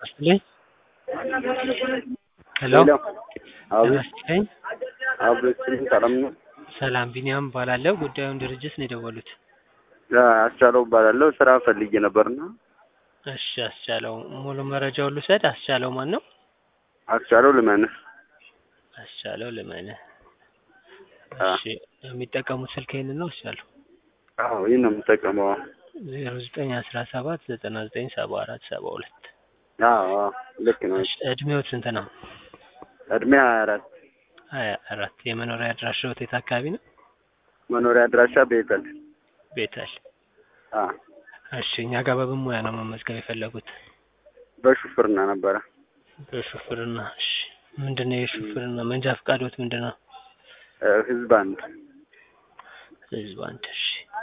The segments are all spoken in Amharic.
ይስጥልኝ። ሄሎ ሄሎ ጤና አቤት ይስጥልኝ። አቤት ስልኝ ሰላም ነው? ሰላም ቢኒያም እባላለሁ። ጉዳዩን ድርጅት ነው የደወሉት። አስቻለው እባላለሁ ስራ ፈልጌ ነበርና እሺ አስቻለው ሙሉ መረጃውን ልውሰድ። አስቻለው ማን ነው? አስቻለው ልመንህ አስቻለው ልመንህ። አ እሺ የሚጠቀሙት ስልክ ይሄንን ነው? አስቻለው አዎ ይህን ነው የምጠቀመው። ዜሮ ዘጠኝ አስራ ሰባት ዘጠና ዘጠኝ ሰባ አራት ሰባ ሁለት አዎ አዎ ልክ ነው። እሺ እድሜዎት ስንት ነው? እድሜ ሀያ አራት ሀያ አራት የመኖሪያ አድራሻዎት የት አካባቢ ነው? መኖሪያ አድራሻ ቤተል ቤተል። አ እሺ እኛ ጋር በምን ሙያ ነው መመዝገብ የፈለጉት? በሹፍርና ነበረ። በሹፍርና። እሺ ምንድን ነው የሹፍርና መንጃ ፈቃዶት ምንድን ነው? እ ህዝብ አንድ ህዝብ አንድ። እሺ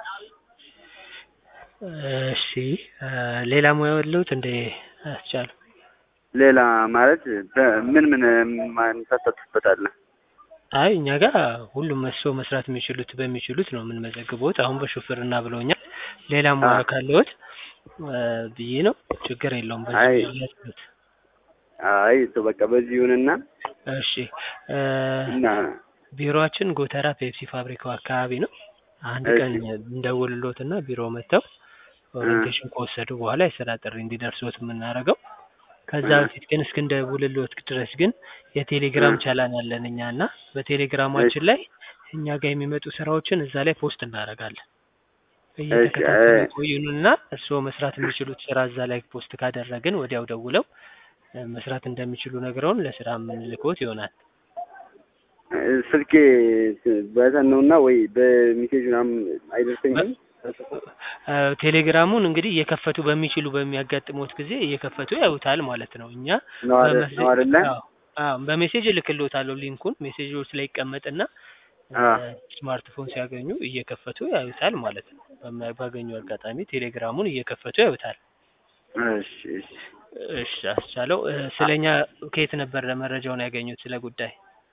እሺ እ ሌላ ሙያ ያለሁት እንደ አስቻሉ ሌላ ማለት በ- ምን ምን ማን ታሳትፍበታለህ? አይ እኛ ጋር ሁሉም መስሎ መስራት የሚችሉት በሚችሉት ነው የምንመዘግበውት። አሁን በሹፍርና ብለውኛል። ሌላ ሙያ አ ካለዎት እ ብዬ ነው። ችግር የለውም። በዚህ አይ ብዬ ያስሉት። አይ እሱ በቃ በዚህ ይሁንና እሺ እ እና ቢሮአችን ጎተራ ፔፕሲ ፋብሪካው አካባቢ ነው። አንድ እሺ ቀን እንደውልሎትና ቢሮ መጥተው እ ኦሪንቴሽን ከወሰዱ በኋላ የስራ ጥሪ እንዲደርሶት የምናደርገው። ከዛ እ በፊት ግን እስክንደውልሎት ድረስ ግን እ የቴሌግራም ቻናል አለን እኛ እና እሺ በቴሌግራማችን ላይ እኛ ጋር የሚመጡ ስራዎችን እዛ ላይ ፖስት እናደርጋለን። እሺ እየተከታተሉ እ ይቆዩንና እርስዎ መስራት የሚችሉት ስራ እዛ ላይ ፖስት ካደረግን ወዲያው ደውለው እ መስራት እንደሚችሉ ነግረውን ለስራ የምንልክዎት ይሆናል። እ ስልኬ በተን ነውና ወይ በሜሴጅ ምናምን አይደርሰኝም። እ ቴሌግራሙን እንግዲህ እየከፈቱ በሚችሉ በሚያጋጥሙት ጊዜ እየከፈቱ ያዩታል ማለት ነው። እኛ ነው አይደል በመሴ ነው አይደለ? አዎ አዎ በሜሴጅ እልክልዎታለሁ ሊንኩን ሜሴጆች ላይ ይቀመጥና እ አ ስማርትፎን ሲያገኙ እየከፈቱ ያዩታል ማለት ነው። በማ- ባገኙ አጋጣሚ ቴሌግራሙን እየከፈቱ ያዩታል። እሺ እሺ እሺ አስቻለው እ አ ስለኛ ከየት ነበር መረጃውን ያገኙት ስለ ጉዳይ?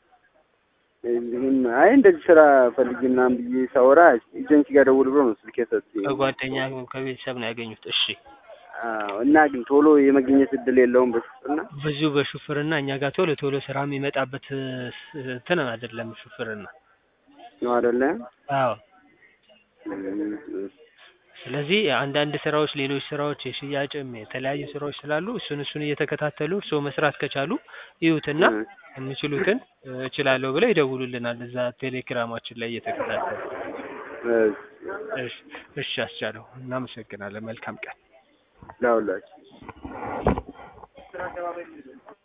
እንዲሁም አይ እንደዚህ ስራ ፈልጌ ምናምን ብዬ ሳወራ ኤጀንሲ ጋር ደውል ብሎ ነው ስልክ የሰጡኝ። ከጓደኛ ከቤተሰብ ነው ያገኙት። እሺ አዎ እና ግን ቶሎ የመገኘት እድል የለውም በሹፍርና ብዙ በሹፍርና እኛ ጋር ቶሎ ቶሎ ስራ የሚመጣበት እ እንትን አይደለም ሹፍርና። ነው አይደለ? አዎ እም፣ እሺ ስለዚህ አንዳንድ ስራዎች ሌሎች ስራዎች የሽያጭም የተለያዩ ስራዎች ስላሉ እሱን እሱን እየተከታተሉ እርስዎ መስራት ከቻሉ ይዩትና እ የሚችሉትን እ እችላለሁ ብለው ይደውሉልናል እዛ ቴሌግራማችን ላይ እየተከታተሉ። እሺ እሺ እሺ አስቻለው እናመሰግናለን። መልካም ቀን። ለሁላችሁ